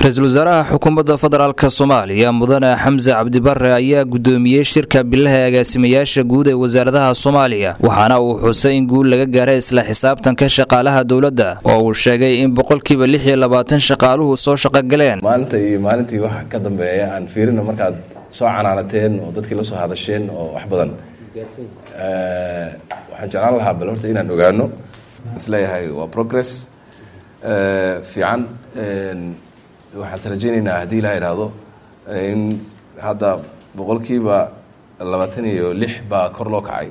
ra-iisul wasaaraha xukuumadda federaalk soomaaliya mudane xamse cabdibare ayaa gudoomiyey shirka bilaha agaasimayaasha guud ee wasaaradaha soomaaliya waxaana uu xusay in guul laga gaaray isla xisaabtanka shaqaalaha dowladda oo uu sheegay in boqolkiiba lix iyo labaatan shaqaaluhu soo shaqogaleen maalinta iyo maalintii waxa ka dambeeya aan fiirino markaad soo canaanateen oo dadkii la soo hadasheen oo wax badan waxaan jeclaan lahaa bal horta inaan ogaano isleeyahay waa progress fiican waxaan is rajeyneynaa haddii ilaa idhaahdo in hadda boqolkiiba labaatan iyo lix baa kor loo kacay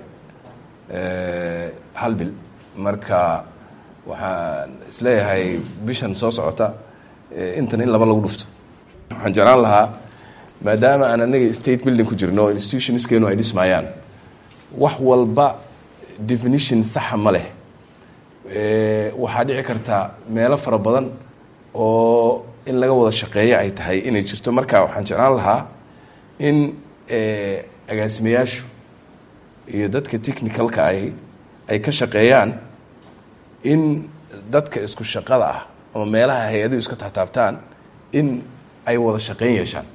hal bil marka waxaan isleeyahay bishan soo socota intan in laba lagu dhufto waxaan jeclaan lahaa maadaama aan anaga state building ku jirno institutionskeenu ay dhismayaan wax walba definition saxa ma leh waxaa dhici karta meelo fara badan oo in laga wada shaqeeyo ay tahay inay jirto marka waxaan jeclaan lahaa in agaasimayaashu iyo dadka technicalka ahi ay ka shaqeeyaan in dadka isku shaqada ah ama meelaha hay-aduhu iska taxtaabtaan in ay wada shaqeyn yeeshaan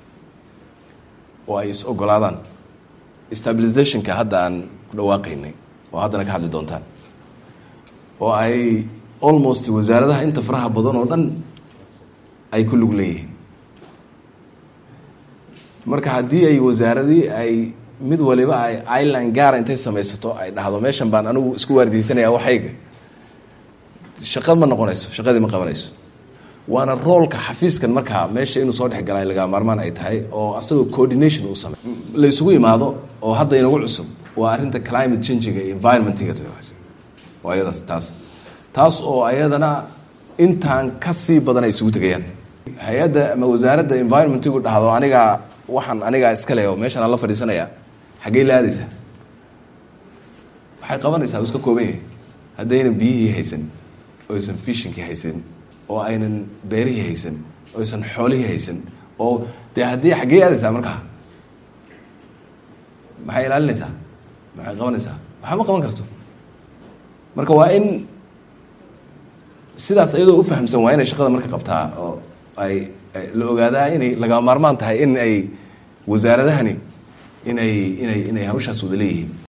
oo ay is ogolaadaan stabilizationka hadda aan ku dhawaaqaynay oo haddana ka hadli doontaan oo ay almost wasaaradaha inta faraha badan oo dhan ay ku lug leeyihiin marka haddii ay wasaaradii ay mid waliba ay ireland gaara intay samaysato ay dhahdo meeshan baan anigu isku waardiyeysanaya waxayga shaqad ma noqonayso shaqadii ma qabanayso waana roolka xafiiskan markaa meesha inuu soo dhexgalay lagaa maarmaan ay tahay oo asagoo coordination uu samey la isugu imaado oo hadda inagu cusub waa arrinta climate changiga iyo environmentiga waa ayadaas taas taas oo ayadana intaan ka sii badan ay isugu tegayaan hay-adda ama wasaaradda environmentigu dhahdo anigaa waxaan anigaa iskale oo meeshaan aan la fadhiisanaya xaggey la aadaysaa waxay qabanaysaa uu iska kooban yahay haddaynan biyihii haysan oysan fishinkii haysan oo aynan beerihii haysan oysan xoolihii haysan oo dee haddii xaggey aadaysaa markaa maxay ilaalinaysaa maxay qabanaysaa waxba ma qaban karto marka waa in sidaas iyadoo ufahamsan waa inay shaqada marka qabtaa oo ay la ogaadaa inay laga maarmaan tahay in ay wasaaradahani inay inay inay hawshaas wada leeyihiin